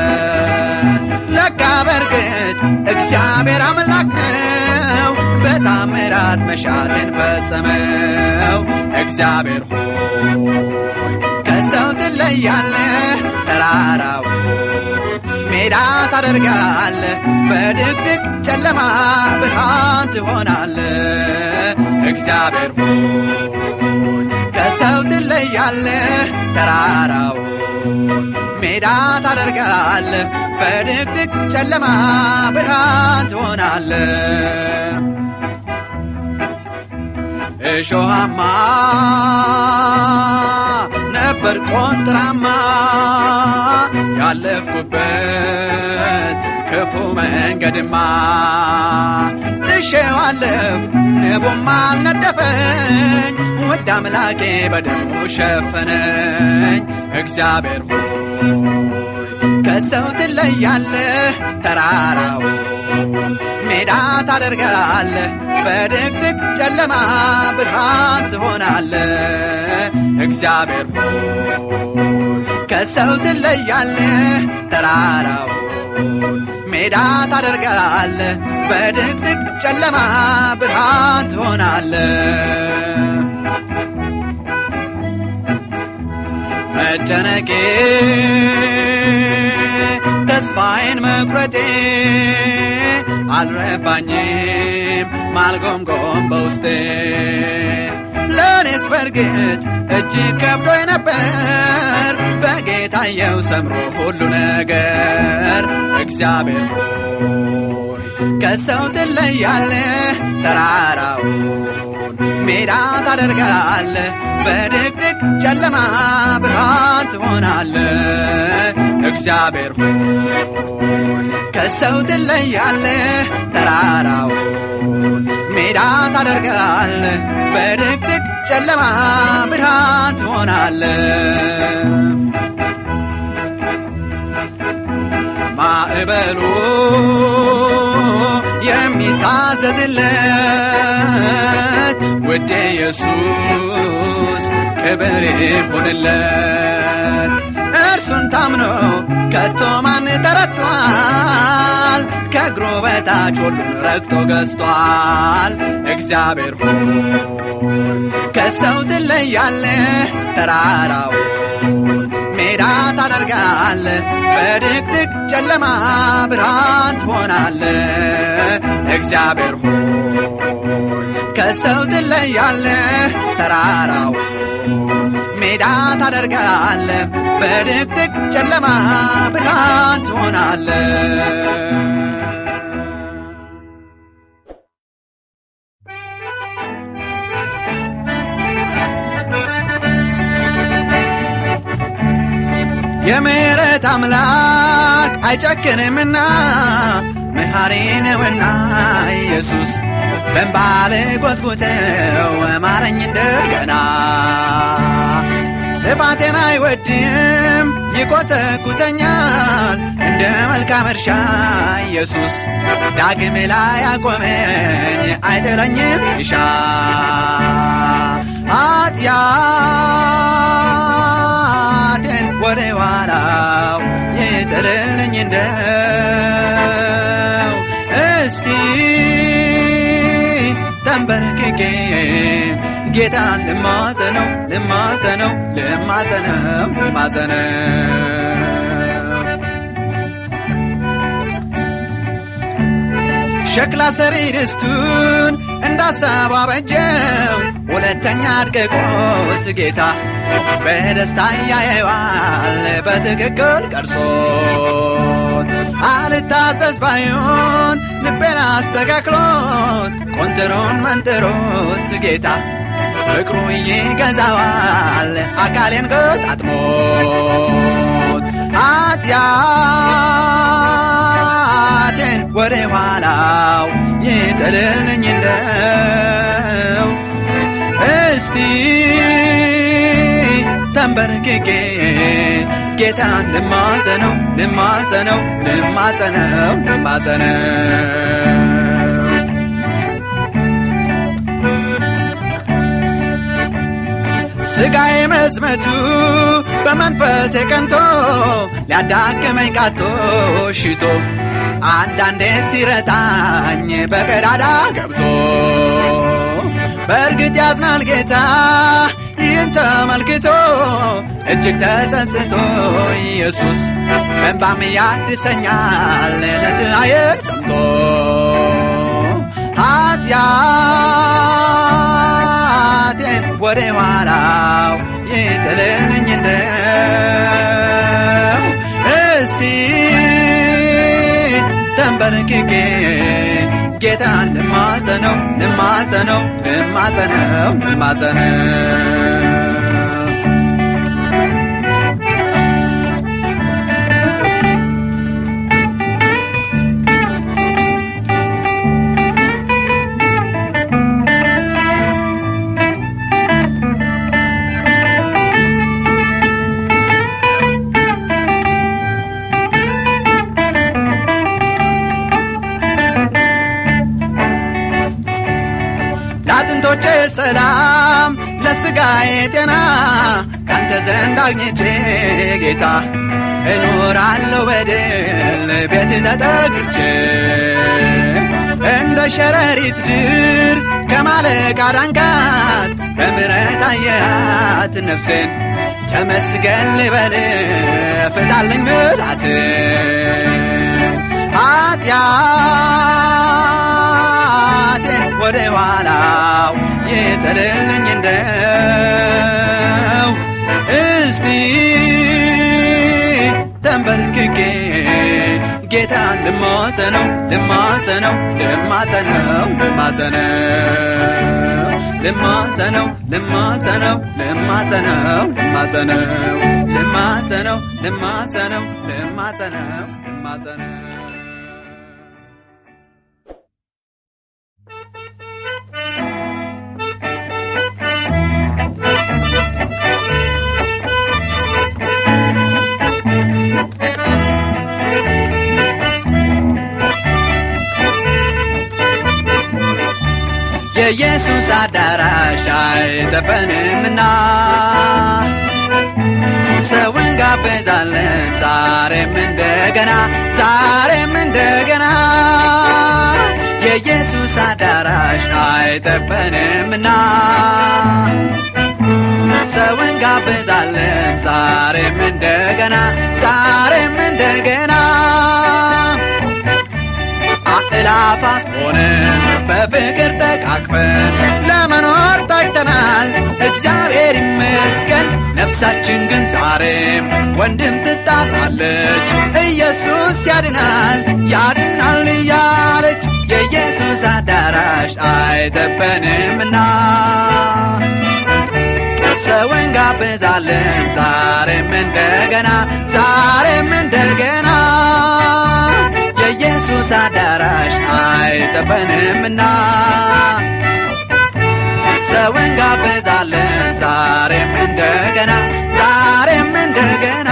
ለካ በርግጥ እግዚአብሔር አምላክ ነው በታምራት መሻትን ፈጸመው እግዚአብሔር ሆይ ከሰው ትለያለህ ተራራው ሜዳ ታደርጋለህ በድቅድቅ ጨለማ ብርሃን ትሆናለህ እግዚአብሔር ሆይ ከሰው ትለያለህ ተራራው ሜዳ ታደርጋለህ በድቅድቅ ጨለማ ብርሃን ትሆናለህ እሾሃማ ነበር ቆንጥራማ ያለፍኩበት ክፉ መንገድማ ጥሼዋለፍ ንቡም አልነደፈኝ ውድ አምላኬ በደሙ ሸፈነኝ እግዚአብሔር ሆይ ከሰው ትለያለህ ተራራው ሜዳ ታደርጋለህ በድቅድቅ ጨለማ ብርሃን ትሆናለህ እግዚአብሔር ሆይ ከሰው ትለያለህ ተራራው ሜዳ ታደርጋለህ በድቅድቅ ጨለማ ብርሃን ትሆናለህ መጨነቄ ተስፋዬን መቁረጤ አልረባኝም ማልጎምጎም በውስጤ ለእኔስ በርግጥ እጅግ ከብዶኝ ነበር በጌታየው ሰምሮ ሁሉ ነገር እግዚአብሔር ሆይ ከሰው ትለያለህ ተራራውን ሜዳ ታደርጋለህ በድቅድቅ ጨለማ ብርሃን ትሆናለህ እግዚአብሔር ሆይ ከሰው ትለያለህ ተራራውን ሜዳ ታደርጋለህ በድቅድቅ ጨለማ ብርሃን ትሆናለህ ማዕበሉ የሚታዘዝለት ውድ ኢየሱስ ክብር ይሁንለት እርሱን ታምኖ ከቶ ማን ተረቷል ከእግሩ በታች ሁሉን ረግጦ ገዝቷል እግዚአብሔር ሆይ ከሰው ትለያለህ ተራራውን ሜዳ ታደርጋለህ በድቅድቅ ጨለማ ብርሃን ትሆናለህ እግዚአብሔር ሆይ ከሰው ትለያለህ ተራራውን ሜዳ ታደርጋለህ በድቅድቅ ጨለማ ብርሃን ትሆናለህ የምሕረት አምላክ አይጨክንምና መሐሪ ነውና ኢየሱስ በእንባል ጎትጉተው ማረኝ እንደገና ጥፋቴን አይወድም ይኮተኩተኛል እንደ መልካም እርሻ ኢየሱስ ዳግም ላይ ያቆመኝ አይጥለኝም ይሻ ኃጢአቴን ወደ ኋላው ይጥልልኝ እንደው እስቲ ተንበርክኬ ጌታን ልማጸነው ልማጸነው ልማጸነው ልማጸነው ሸክላ ሰሪ ድስቱን እንዳሳቡ አበጀው ሁለተኛ አድቅቆት ጌታ በደስታ ያየዋል በትክክል ቀርሶት አልታዘዝ ባዩን ልቤን አስተካክሎት ቆንጥሮን መንጥሮት ጌታ ፍቅሩ ይገዛዋል አካሌን ገጣጥሞት ኃጢአቴን ወደ ኋላው ይጥልልኝ እንደው እስቲ ተንበርክኬ ጌታን ልማጸነው ልማጸነው ልማጸነው ልማጸነው ስጋዬ መዝመቱ በመንፈስ ቀንቶ ሊያዳክመኝ ቃቶ ሽቶ አንዳንዴ ሲረታኝ በቀዳዳ ገብቶ በእርግጥ ያዝናል ጌታ ይህን ተመልክቶ እጅግ ተጸጽቶ ኢየሱስ በእንባም ያድሰኛል ንስሐዬን ሰምቶ ኃጢአቴን ወደ ኋላው ይጥልልኝ እንደው እስቲ ተንበርክኬ ጌታን ልማጸነው ልማጸነው ልማጸነው ልማጸነው ለአጥንቶቼ ሰላም ለስጋዬ ጤና ካንተ ዘንድ አግኝቼ ጌታ እኖራለሁ በድል ቤት ተጠግቼ እንደ ሸረሪት ድር ከማለቅ አዳንካት በምሕረት አየሃት ነፍሴን ተመስገን ልበል ፍታልኝ ምላስን ኃጢአቴን ወደ ኋላው የተለልኝ እንደው እስቲ ተንበርክኬ ጌታን ልማጸነው ልማጸነው ልማጸነው ልማጸነው ልማጸነው ልማጸነው ልማጸነው ልማጸነው ልማጸነው ልማጸነው ልማጸነው ልማጸነው የኢየሱስ አዳራሽ አይጠበንምና ሰውን ጋበዛለን ዛሬም እንደገና ዛሬም እንደገና የኢየሱስ አዳራሽ አይጠበንምና ሰውን ጋበዛለን ዛሬም እንደገና ዛሬም እንደገና አእላፋት ሆነን በፍቅር ተቃቅፈን ለመኖር ታጭተናል። እግዚአብሔር ይመስገን። ነፍሳችን ግን ዛሬም ወንድም ትጣራለች። ኢየሱስ ያድናል ያድናል እያለች የኢየሱስ አዳራሽ አይጠበንምና ሰውን ጋብዛለን ዛሬም እንደገና ዛሬም እንደገና የኢየሱስ አዳራሽ አይጠበንምና ሰውን ጋብዛለን ዛሬም እንደገና ዛሬም እንደገና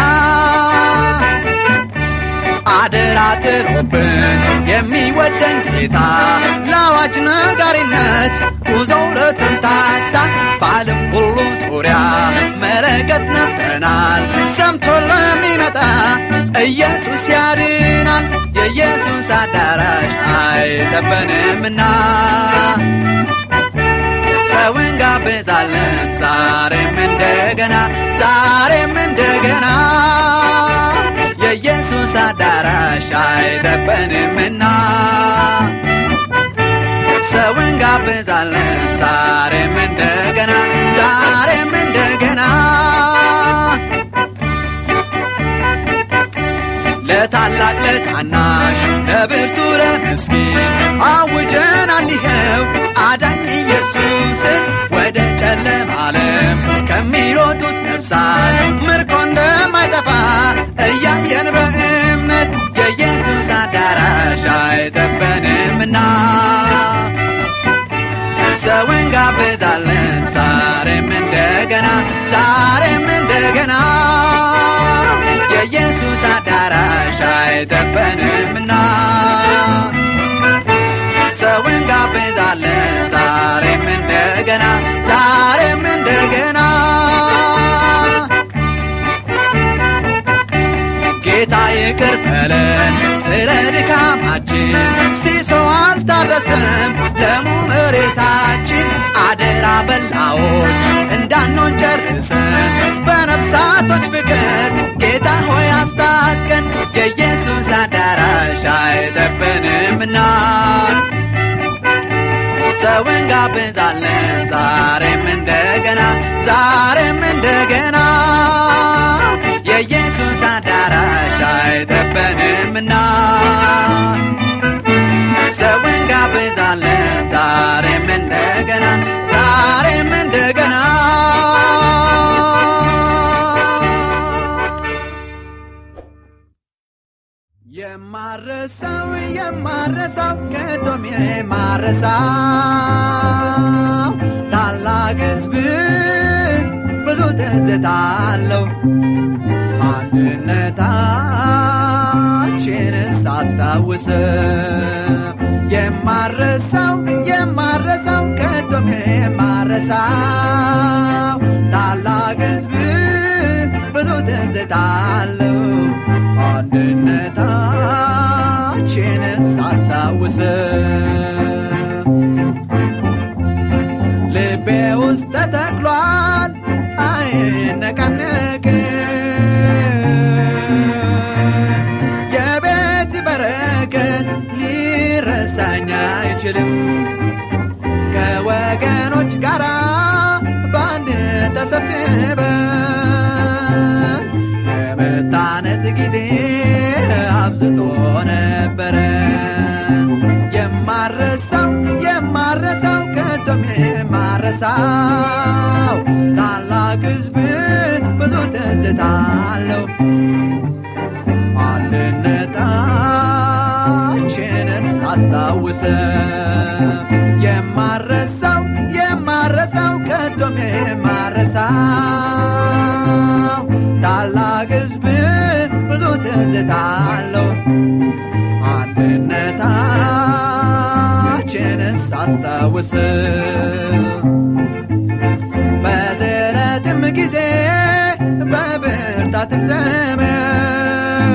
አደራ ጥሎብን የሚወደን ጌታ ለአዋጅ ነጋሪነት ጉዞው ለተምታታ በዓለም ሁሉ ዙሪያ መለከት ነፍተናል። ሰምቶ ለሚመጣ ኢየሱስ ያድናል። የኢየሱስ አዳራሽ አይጠበንምና ሰውን ጋብዛለን ዛሬም እንደገና ዛሬም እንደገና የኢየሱስ አዳራሽ አይጠበንምና ሰውን ጋብዛለን ዛሬም እንደገና ዛሬም እንደገና ለታላቅ ለታናሽ ለብርቱ ለምስኪን አውጀናል ይኸው አዳኝ ኢየሱስን ወደ ጨለማ ዓለም ከሚሮጡት ነፍሳት ምርኮ እንደማይጠፋ እያየን በእምነት የኢየሱስ አዳራሽ አይጠበንምና ሰውን ጋብዛለን ዛሬም እንደገና ዛሬም እንደገና የኢየሱስ አዳራሽ አይጠበንምና ሰውን ጋብዛለን ዛሬም እንደገና ዛሬም እንደገና ጌታ ይቅር በለን ስለ ድካማችን ሲሶ አልታረሰም ደሙ መሬታችን አደራ በላዎች እንዳንሆን ጨርሰን በነፍሳቶች ፍቅር ጌታ ሆይ አስታጥቀን የኢየሱስ አዳራሽ አይጠበንምና ሰውን ጋብዛለን ዛሬም እንደገና ዛሬም እንደገና የኢየሱስ አዳራሽ አይጠበንምና ሰውን ጋብዛለን ዛሬም እንደገና ዛሬም እንደገና የማረሳው የማረሳው ከቶም የማረሳው ታላቅ ሕዝብ ብዙ ትዝታ አለው አንድነታችንን ሳስታውሰው የማረሳው የማረሳው ከቶም የማረሳው ታላቅ ሕዝብ ብዙ ትዝታ አለው አንድነታችንን ሳስታውሰው ልቤ ውስጥ ተተክሏል አይነቃነቅም የቤት በረከት አንችልም ከወገኖች ጋር በአንድ ተሰብስበን የመታነጽ ጊዜ አብዝቶ ነበረ የማረሳው የማረሳው ከቶም የማረሳው ታላቅ ሕዝብ ብዙ ትዝታ አለው አንድነታችንን ሳስታውሰ የማረሳው የማረሳው ከቶም የማረሳው ታላቅ ሕዝብ ብዙ ትዝታ አለው አንድነታችንን ሳስታውስ በዝረትም ጊዜ በብርታትም ዘመን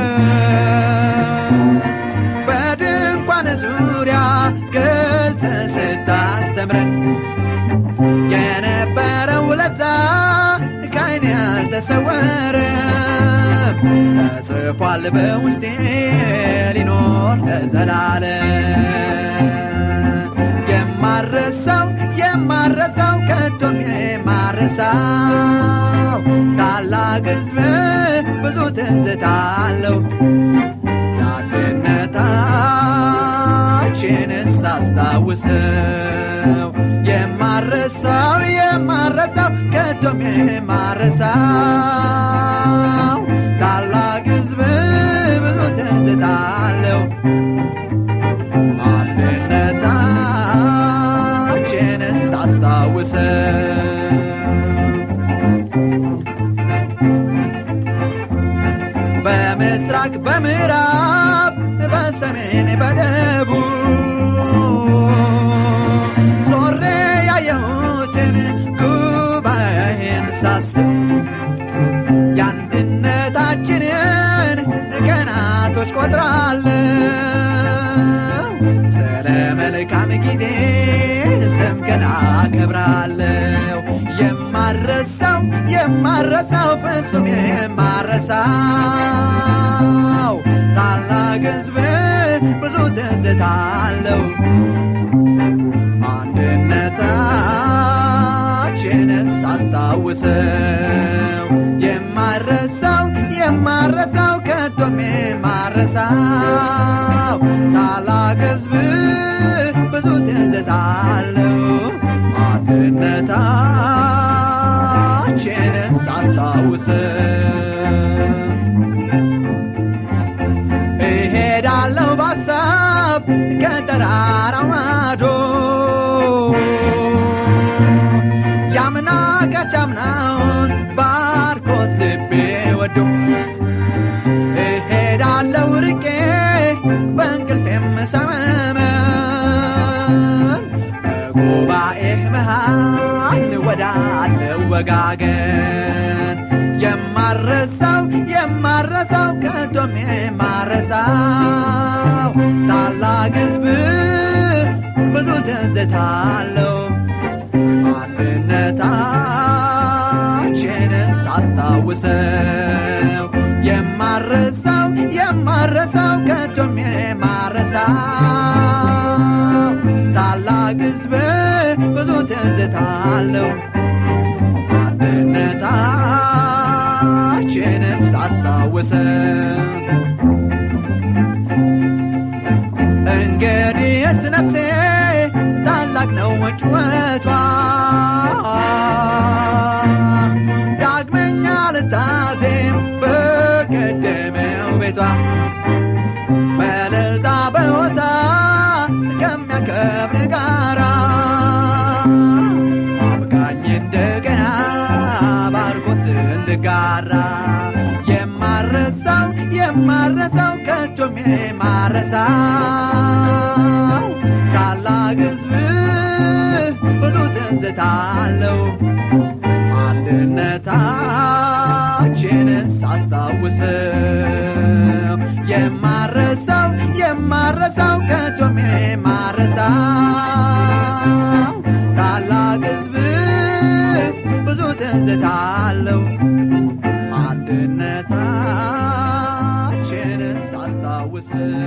በድንኳን ዙሪያ ግልጽ ስታስተምረን የነበረው ለዛ ከዓይን ያልተሰወረም ተጽፏል በውስጤ ሊኖር ለዘላለም የማረሳው የማረሳው ከቶም የማረሳው ታላቅ ሕዝብ ብዙ ትዝታ አለው አንድነታችንን ሳስታውሰው የማረሳው የማረሳው ከቶም የማረሳው ታላቅ ሕዝብ ብዙ ትዝታ አለው አንድነታችንን ሳስታውሰው በምስራቅ በምዕራብ በሰሜን በደቡብ ዞሬ ያየሁትን ጉባኤን ሳስብ የአንድነታችንን ቀናቶች ቆጥራለሁ ስለ መልካም ጊዜ ስምህን አከብራለሁ የማረሳው የማረሳው ፍጹም የማረሳው ታላቅ ሕዝብ ብዙ ትዝታ አለው አንድነታችንን ሳስታውሰው የማረሳው የማረሳው ከቶም የማረሳው ታላቅ ሕዝብ ብዙ ትዝታ አለው አንድነታችንን ሳስታውሰው እሄዳለሁ ባሳብ ከተራራው ማዶ ያምና ካቻምናውን ባርኮት ልቤ ወዶ እሄዳለሁ ርቄ በእንቅልፌም ሰመመን በጉባኤህ መሃል ወዳለው ወጋገን የማረሳው የማረሳው ከቶም የማረሳው ታላቅ ሕዝብ ብዙ ትዝታ አለው አንድነታችንን ሳስታውሰው የማረሳው የማረሳው ከቶም የማረሳው ታላቅ ሕዝብ ብዙ ትዝታ አለው አንድነታችንን ሳስታውሰው እንግዲህስ ነፍሴ ታላቅ ነው ጩኸቷ ዳግመኛ ልታዜም በቀደመው ቤቷ በእልልታ በሆታ ከሚያከብር ጋራ አብቃኝ እንደገና ባርኮት እንድጋራ የማረሳው የማረሳው ከቶም የማረሳው ታላቅ ሕዝብ ብዙ ትዝታ አለው አንድነታችንን ሳስታውሰው የማረሳው የማረሳው ከቶም የማረሳው ታላቅ ሕዝብ ብዙ ትዝታ አለው አንድነታችንን ሳስታውሰው